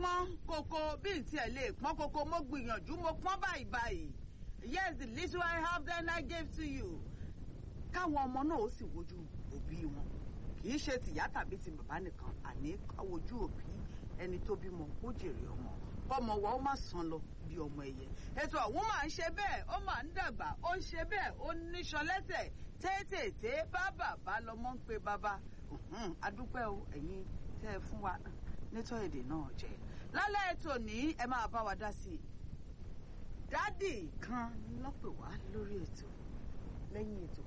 pọ́n koko bí n tiẹ̀ lè pọ́n koko mo gbìyànjú mo pọ́n báyìí báyìí yes the little I have then I gave to you káwọn ọmọ náà ó sì wojú òbí wọn kì í ṣe tìyá tàbí ti bàbá nìkan àní káwojú òbí ẹni tó bímọ kó jèrè ọmọ kọmọ wa ó má sàn lọ bí ọmọ ẹyẹ ètò ọ̀hún máa ń ṣe bẹ́ẹ̀ ó máa ń dàgbà ó ń ṣe bẹ́ẹ̀ ó níṣan lẹ́sẹ̀ tètè bá bàbá lọmọ ń pe bàbá adúpẹ́ o ẹ̀yin tẹ́ ẹ fún wa nítọ́ èdè náà jẹ́ lálẹ́ ètò ní ẹ máa bá wa dá sí i dádì kan lọ́pẹ̀ wá lórí ètò lẹ́yìn ètò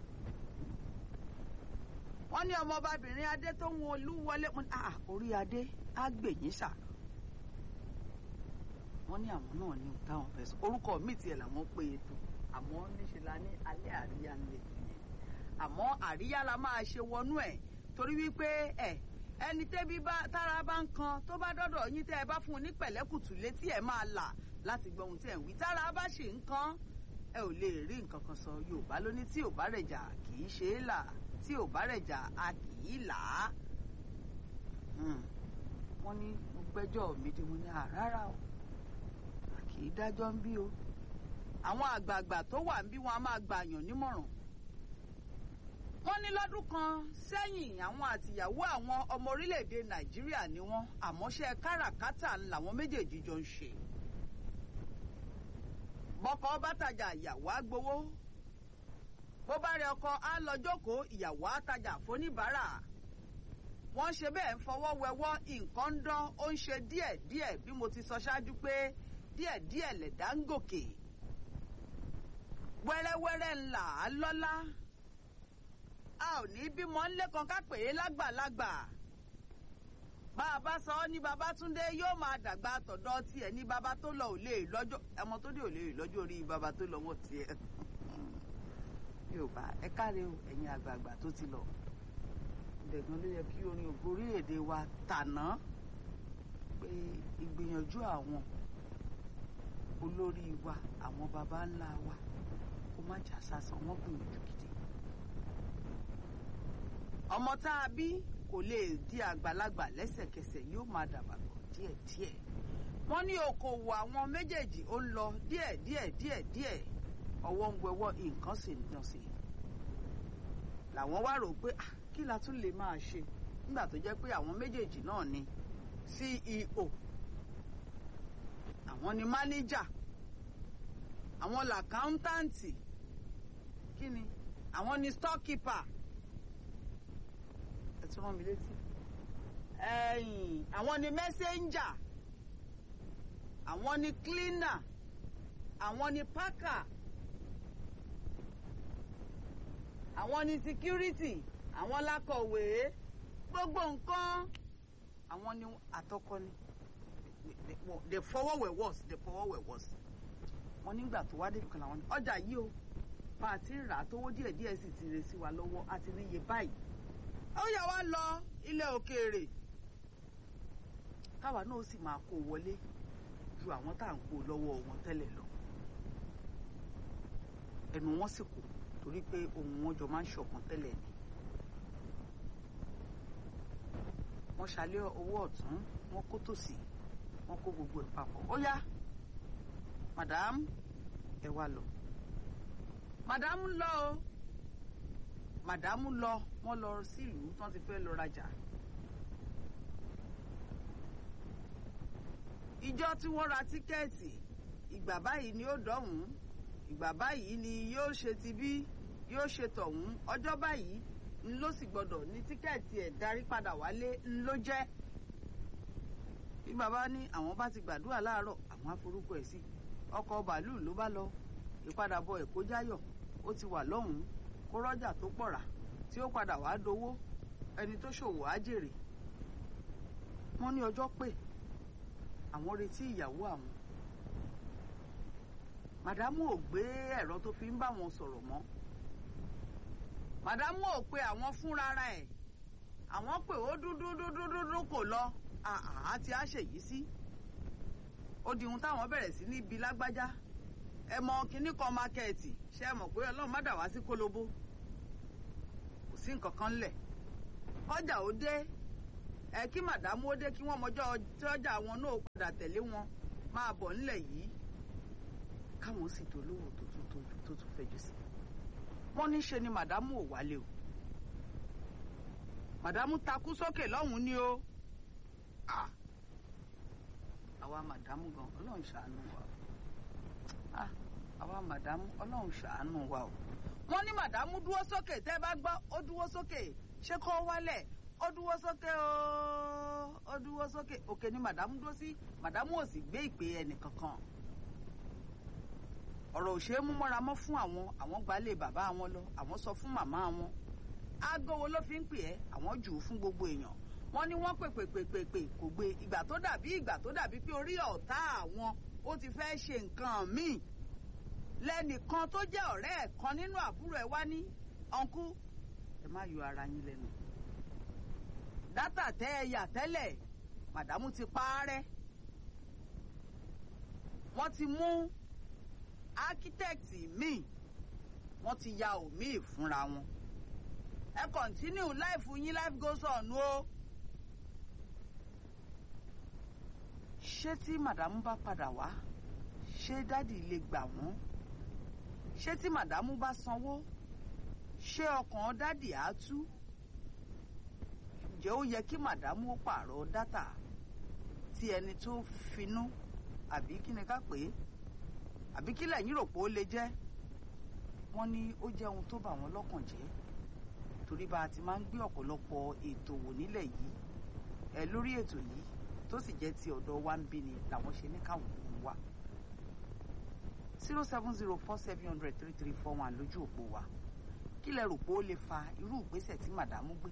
wọ́n ní ọmọbabìnrin adé tó ń olú wọlé orí adé á gbèyìn sà wọ́n ní àwọn náà ní táwọn fẹ́ sọ orúkọ mi tiẹ̀ làwọn pé ètò àmọ́ níṣẹ́ la ní alẹ́ àríyá ń lè tún yẹn àmọ́ àríyá la máa ṣe wọnú ẹ̀ torí wípé ẹ̀ ẹni tẹ́bí bá tára bá ń kan tó bá dọ́dọ̀ yín tẹ́ ẹ bá fún un ní pẹ̀lẹ́kùtù létí ẹ̀ máa là láti gbọ́ ohun tí ẹ̀ ń wí tára bá ṣe ń kan ẹ ò lè rí nǹkan kan sọ Yorùbá ló ní tí ò bá rẹ̀ jà kì í ṣe é là tí ò bá rẹ̀ jà a kì í là á. wọ́n ní mo gbẹ́jọ́ mi dé mo ní àrárá o a kì í dájọ́ ń bí o àwọn àgbààgbà tó wà ń bí wọn a máa gbàyàn nímọ̀ràn wọ́n ní lọ́dún kan sẹ́yìn àwọn àtìyàwó àwọn ọmọ orílẹ̀-èdè nàìjíríà ni wọ́n àmọ́ṣẹ́ káràkátà làwọn méjèèjì jọ ń ṣe. bọ́kọ bá tajà ìyàwó á gbowó bó bá rẹ ọkọ á lọ jókòó ìyàwó á tajà fóníbàárà. wọ́n ṣe bẹ́ẹ̀ ń fọwọ́ wẹwọ́ nǹkan ń dán ó ń ṣe díẹ̀díẹ̀ bí mo ti sọ ṣáájú pé díẹ̀díẹ̀ lẹ̀dá ń gòkè. wẹ́rẹ́wẹ́rẹ́ ńlá á lọ́lá a ò ní bímọ ńlẹ́kan ká pè é lágbàlagbà bá a bá sọ ọ́ ní Babátúndé yóò máa dàgbà tọ̀dọ̀ tiẹ̀ ní baba tó lọ ò lè lọ́jọ́ ọmọ tó dé ò lè lọ́jọ́ orí baba tó lọ wọ́n tiẹ̀ Yorùbá ẹ káre o ẹ̀yin àgbààgbà tó ti lọ ìdẹ̀gbọ́n ló yẹ kí orin ògo orílẹ̀-èdè wa tàná pé ìgbìyànjú àwọn olórí wa àwọn baba ńlá wa kó má jà sásán wọ́n gbìyànjú gidi ọmọ tá a bí kò lè di àgbàlagbà lẹ́sẹ̀kẹsẹ̀ yóò máa dàgbà bọ̀ díẹ̀díẹ̀ wọ́n ní okòwò àwọn méjèèjì ó ń lọ díẹ̀ díẹ̀ díẹ̀ díẹ̀ ọwọ́ ń wẹwọ́ nǹkan sì ń dán sí i làwọn wá rò pé kí la tún lè máa ṣe nígbà tó jẹ́ pé àwọn méjèèjì náà ni CEO àwọn ni mánéjà àwọn làkáńtáǹtì kí ni àwọn ni storekeeper tí wọ́n mi létí. ẹ̀yìn àwọn ni mẹ́sẹ́ńjà àwọn ni cleaner àwọn ni packer àwọn ni security àwọn lákọ̀wé gbogbo nǹkan àwọn ni àtọkọ ni the forward were worse the forward were worse wọ́n nígbà tó wá débi kan làwọn ní ọjà yìí o bá a ti rà á tówó díẹ̀díẹ̀ sì ti rè sí wa lọ́wọ́ àti níye báyìí ó yà wá lọ ilẹ̀ òkèèrè káwa náà sì máa kó wọlé ju àwọn tá à ń kó lọ́wọ́ wọn tẹ́lẹ̀ lọ ẹnu wọn sì kù torí pé ohun wọn jọ máa ń ṣọ̀kan tẹ́lẹ̀ ni wọ́n ṣalẹ́ owó ọ̀tún wọ́n kó tòsì wọ́n kó gbogbo ẹ̀ papọ̀ ó yá madam ẹ wá lọ madam lọ o màdámù lọ wọ́n lọ sílùú tí wọ́n ti fẹ́ lọ rajà. ìjọ tí wọ́n ra tíkẹ́ẹ̀tì ìgbà báyìí ni ó dọ̀hún ìgbà báyìí ni yóò ṣe ti bí yóò ṣe tọ̀hún ọjọ́ báyìí ń ló sì gbọ́dọ̀ ní tíkẹ́ẹ̀tì ẹ̀ darí padà wálé ń ló jẹ́. bí bàbá ní àwọn bá ti gbàdúrà láàárọ̀ àwọn aforúkọ ẹ̀ sí ọkọ̀ bàálù ló bá lọ ìpadàbọ̀ ẹ̀kọ́ jáyọ̀ ó ti wà lọ́hùn-ún kó rọ́jà tó pọ̀ rà tí ó padà wàá dowó ẹni tó ṣòwò á jèrè wọ́n ní ọjọ́ pé àwọn retí ìyàwó àwọn màdámù ò gbé ẹ̀rọ tó fi ń bá wọn sọ̀rọ̀ mọ́ màdámù ò pe àwọn fúnra ẹ̀ àwọn pè ó dúdú dúdú dúdú kò lọ àá ti á ṣèyí sí ó di ohun táwọn bẹ̀rẹ̀ sí níbi lágbájá ẹ mọ kinní kan mákẹ́ẹ̀tì ṣe é mọ̀ pé ọlọ́run má dà wá sí kólóbó kò sí nǹkan kan lẹ̀ ọjà ó dé ẹ kí màdámù ó dé kí wọ́n mọjọ́ tọ́jà wọn náà padà tẹ̀lé wọn máa bọ̀ nílẹ̀ yìí káwọn sì dolówó tó tún tójú tó tún fẹjú sí wọ́n ní ṣe ni màdámù ò wálé o màdámù takú sókè lọ́hùn-ún ni o Ah. àwa màdámù gan ọlọ́run ṣàánú wa o Ah, àwa màdámù ọlọ́run ṣàánú wa o wọ́n ní màdámù dúró sókè tẹ́ bá gbọ́ ó dúró sókè ṣé kó wálẹ̀ ó dúró sókè o ó dúró sókè òkè ni màdámù dúró sí màdámù ò sì gbé ìpè ẹnì kankan ọ̀rọ̀ ò ṣe é mú mọ́ra mọ́ fún àwọn àwọn gbalẹ̀ bàbá wọn lọ àwọn sọ fún màmá wọn aago wo ló fi ń pè ẹ́ àwọn jù ú fún gbogbo èèyàn wọ́n ní wọ́n pèpè pèpè pè kò gbé ìgbà tó dàbí ìgbà tó dàbí pé orí ọ̀tá àwọn ó ti fẹ́ ṣe nǹkan míì lẹ́nìkan tó jẹ́ ọ̀rẹ́ ẹ̀ kan nínú àbúrò ẹ̀ wá ní ọ̀nkú ẹ má yọ ara yín lẹ́nu dátà tẹ́ ẹ yà tẹ́lẹ̀ màdámù ti parẹ́ wọ́n ti mú ákítẹ́ẹ̀tì míì wọ́n ti ya òmíì fúnra wọn ẹ kọ̀ntínú láìfù yín life goes on o. ṣé tí màdámù bá padà wá ṣé dádì lè gbà wọ́n ṣé tí màdámù bá sanwó ṣé ọkàn dádì á tú ǹjẹ́ ó yẹ kí màdámù ó pààrọ̀ dátà tí ẹni tó finú àbí kí ni ká pè é àbí kí lẹ́yìn rò pé ó lè jẹ́ wọ́n ní ó jẹ́ ohun tó bà wọ́n lọ́kàn jẹ́ torí bá a ti máa ń gbé ọ̀pọ̀lọpọ̀ ètò wò nílẹ̀ yìí ẹ lórí ètò yìí tó sì jẹ́ ti ọ̀dọ̀ wa ń bí ni làwọn ṣe ní káwọn òun wá zero seven zero four seven hundred three three four one lójú òpó wa kí lẹ rò pé ó lè fa irú ìgbésẹ̀ tí màdàmú gbé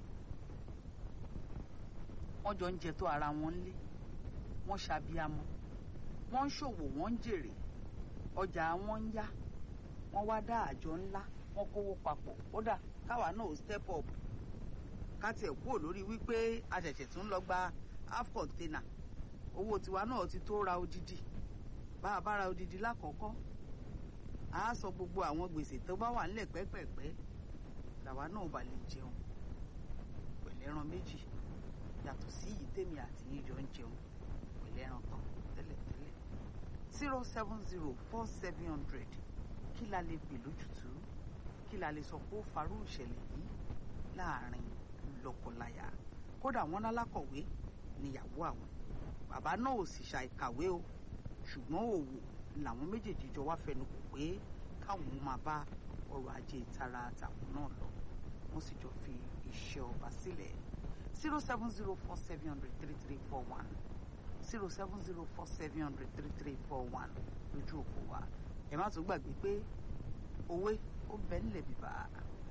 wọ́n jọ ń jẹ tó ara wọn lé wọ́n ṣàbíamọ wọ́n ń ṣòwò wọ́n ń jèrè ọjà wọn ń yá wọ́n wá dá àjọ ńlá wọ́n kówó papọ̀ kódà káwa náà step up ká tiẹ̀ kúrò lórí wípé a ṣẹ̀ṣẹ̀ tún lọ gba half container owó tiwa náà ti tó ra odidi bá a bá ra odidi lákọ̀ọ́kọ́ a sọ gbogbo àwọn gbèsè tó bá wà nílẹ̀ pẹ́pẹ́pẹ́ làwa náà bá lè jẹun pẹ̀lẹ́ran méjì yàtọ̀ sí yìí tèmi àti yíjọ ń jẹun pẹ̀lẹ́ran kan tẹ́lẹ̀tẹ́lẹ̀ zero seven zero four seven hundred kí la lè pè lójútùú kí la lè sọ pé ó farú ìṣẹ̀lẹ̀ yìí láàrin lọ́kọláya kódà wọ́n lálákọ̀wé níyàwó àwọn bàbá náà ò sì ṣàìkàwé o ṣùgbọ́n òwò làwọn méjèèjì jọ wá fẹnu kò pé káwọn máa bá ọrọ̀ ajé ìtara àtàwọn náà lọ wọ́n sì jọ fi iṣẹ́ ọba sílẹ̀ zero seven zero four seven hundred three three four one zero seven zero four seven hundred three three four one lójú òpó wa ẹ má tún gbàgbé pé òwe ó bẹ nílẹ̀ bíbá